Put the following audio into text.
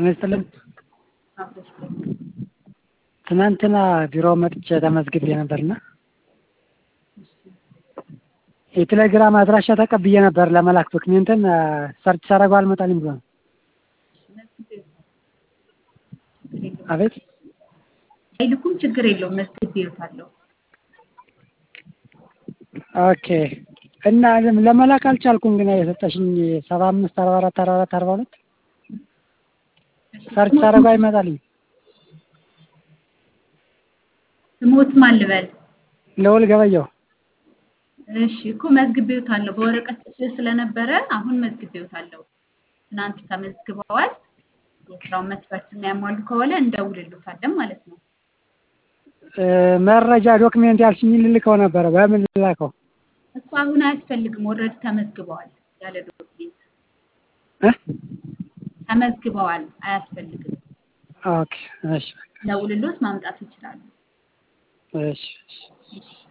ጤና ይስጥልኝ። ትናንትና ቢሮ መጥቼ ተመዝግቤ ነበርና የቴሌግራም አድራሻ ተቀብዬ ነበር ለመላክ ዶክሜንትን ሰርች ሳደርገው አልመጣልኝ ብሎ ነው። አቤት አይልኩም፣ ችግር የለውም መዝግቤዎታለሁ። ኦኬ እና ለመላክ አልቻልኩም። ግን የሰጠሽኝ ሰባ አምስት አርባ አራት አርባ አራት አርባ ሁለት ሰርች ሳደርገው አይመጣልኝ። ስሞት ማን ልበል? ልዑል ገበየሁ እሺ እኮ መዝግቤዎታለሁ። በወረቀት ጽፌ ስለነበረ አሁን መዝግቤዎታለሁ። ትናንት ተመዝግበዋል። የስራውን መስፈርት የሚያሟሉ ከሆነ እንደውልሎታለን ማለት ነው። መረጃ ዶክሜንት ያልሽኝ ልልከው ነበረ። በምን ልላከው? እኮ አሁን አያስፈልግም። ኦልሬዲ ተመዝግበዋል። ያለ ዶክሜንት እ ተመዝግበዋል። አያስፈልግም። ኦኬ እሺ ደውልሎት ማምጣት ይችላሉ። እሺ እሺ